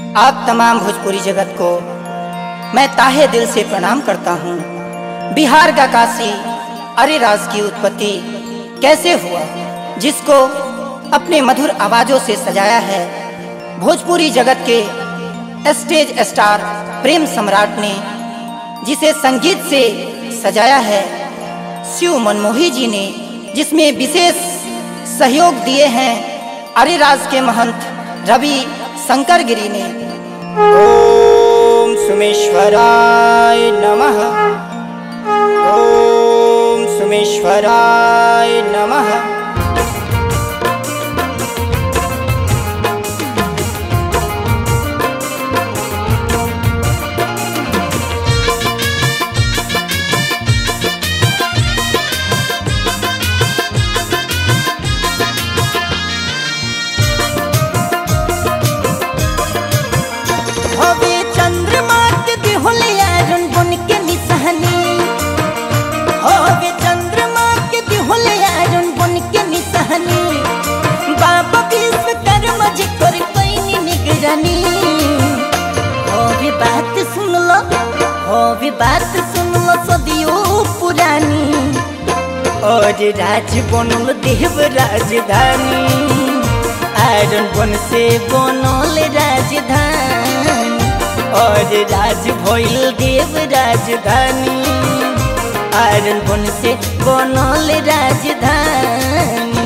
आप तमाम भोजपुरी जगत को मैं ताहे दिल से प्रणाम करता हूँ बिहार का काशी अरेराज की उत्पत्ति कैसे हुआ जिसको अपने मधुर आवाजों से सजाया है भोजपुरी जगत के स्टेज स्टार प्रेम सम्राट ने जिसे संगीत से सजाया है शिव मनमोही जी ने जिसमें विशेष सहयोग दिए हैं अरेराज के महंत रवि शंकर गिरी ने ओम सुमेश्वराय नमः ओम सुमेश्वराय नमः हवे चंद्रमा के दिहुलिया रन बन के निसहनी हवे चंद्रमा के दिहुलिया रन बन के निसहनी बाबा विश्वकर्मा जी कर कोई निगरानी हवे बात सुन लो हवे बात सुन लो सदियों पुरानी और राज बनल देव राजधानी आयरन बन से बनल राजधानी और राज भइल देव राजधानी आयरन बन से बनल राजधानी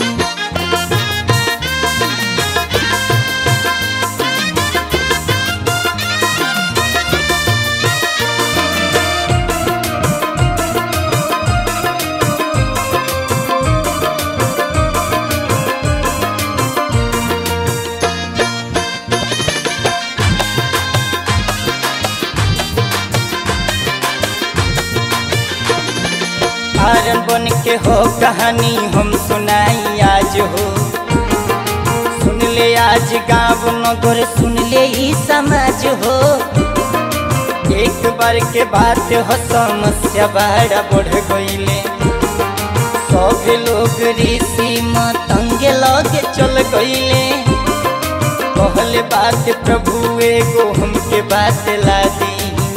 आयरन बन के हो कहानी हम सुनाई आज हो सुन ले आज गाँव नगर सुन ले ई समाज हो एक बार के बात हो समस्या बड़ा बढ़ गईले सब लोग ऋषि मतंग लगे चल गईले कहले बात प्रभु एगो हमके बात ला दी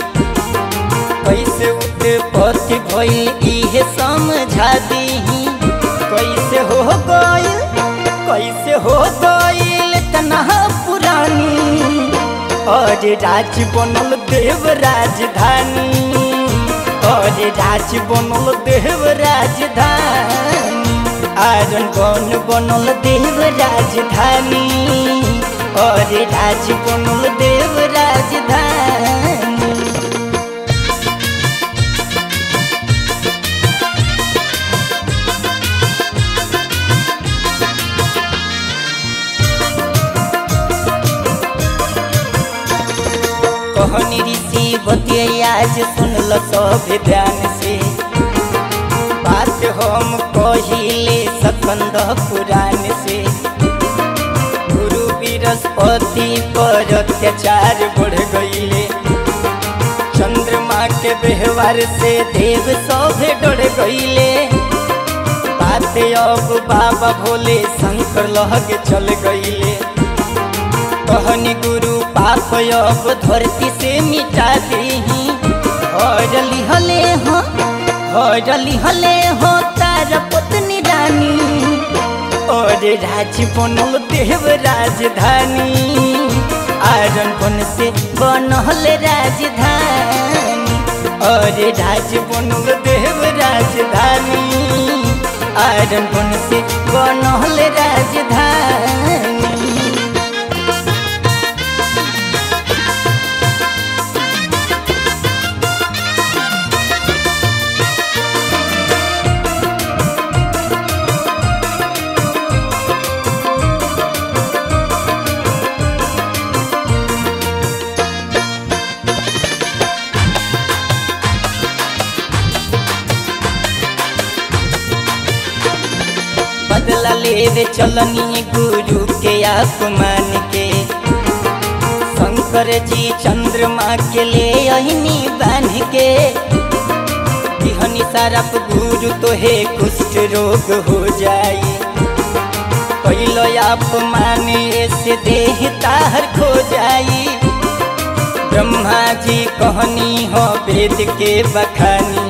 कैसे उत्पत्ति भइल इहे समझा दी कैसे हो गइल कैसे हो गइल तना पुरानी और राज बनल देव राजधानी और राज बनल देव राजधानी आरन बन बनल देव राजधानी और राज बनल देव राजधानी कहनी ऋषि बतिया आज सुनल सब ध्यान से बात हम कहिले सकंद पुराण से गुरु बृहस्पति पर अत्याचार बढ़ गईले चंद्रमा के व्यवहार से देव सब डर गईले बात अब बाबा भोले शंकर लहके चल गईले कहनी गुरु पाप अब धरती से मिटा दीही हरली हले हो हरली हले हो तार पत्नी रानी और राज बनल देव राजधानी आयरन बन से बनल राजधानी और राज बनल देव राजधानी आयरन बन से बनल राजधानी बदला लेवे चलनी गुरु के आसमान के शंकर जी चंद्रमा के ले अहिनी बांध के दिहनी सारप गुरु तो हे कुष्ठ रोग हो जाई कैलो आप माने से देह ताहर खो जाई ब्रह्मा जी कहनी हो वेद के बखानी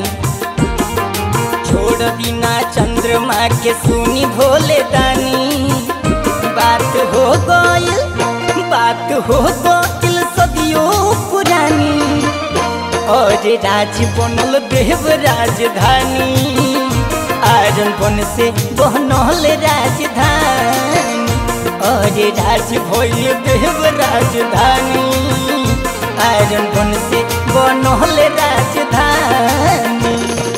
छोड़ बिना चंद्रमा के सुनी भोले दानी बात हो गइल बात हो गइल सदियों पुरानी और राज बनल देव राजधानी आयरन बन से बनल राजधानी और राज भइल देव राजधानी आयरन बन से बनल राजधानी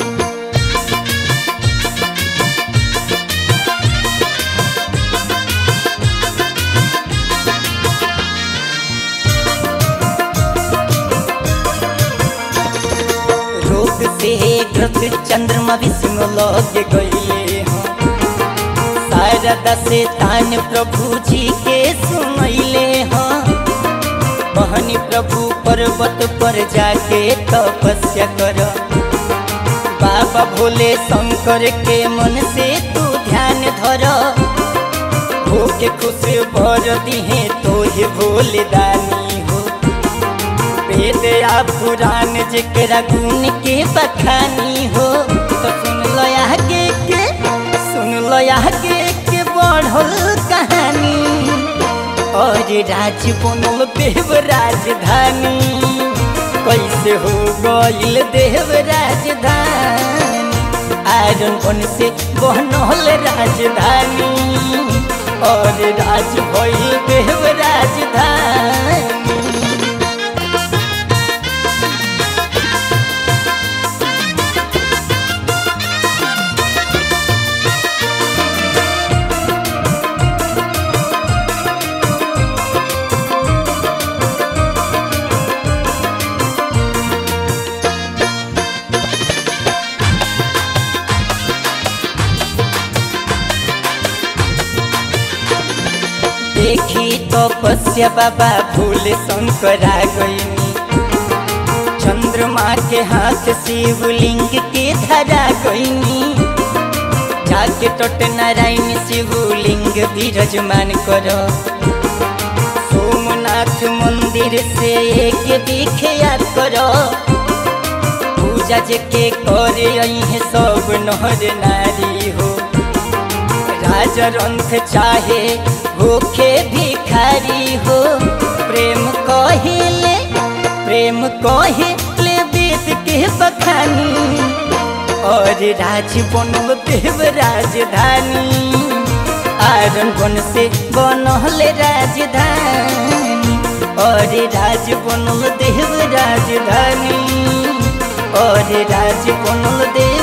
रोग से ग्रस्त चंद्रमा विष्णु लग गईले हैं शारदा से तान प्रभु जी के सुनैले हैं बहनी प्रभु पर्वत पर जाके तपस्या कर बाबा भोले शंकर के मन से तू ध्यान धर होके खुश भर दिहे तो ही भोले दानी हो वेद या पुराण जेकरा गुण के बखानी हो तो सुन लो आगे के सुन लो आगे के बढ़ल कहानी और राज बनल देव राजधानी कैसे हो गइल देव राजधानी आयरन बन से बनल राजधानी और राज भइल देव राजधानी देखी तपस्या बाबा भूल शंकरा गईनी चंद्रमा के हाथ शिवलिंग के धरा गईनी जाके टट नारायण शिवलिंग विराजमान कर सोमनाथ मंदिर से एक विख्या कर पूजा जेके करे है सब नहर नारी हो राजा रंथ चाहे होखे भिखारी हो प्रेम कहिले प्रेम कहिले वेद के बखानी और राज बनल देव राजधानी आयरन बन से बनल राजधानी और राज बनल देव राजधानी और राज बनल देव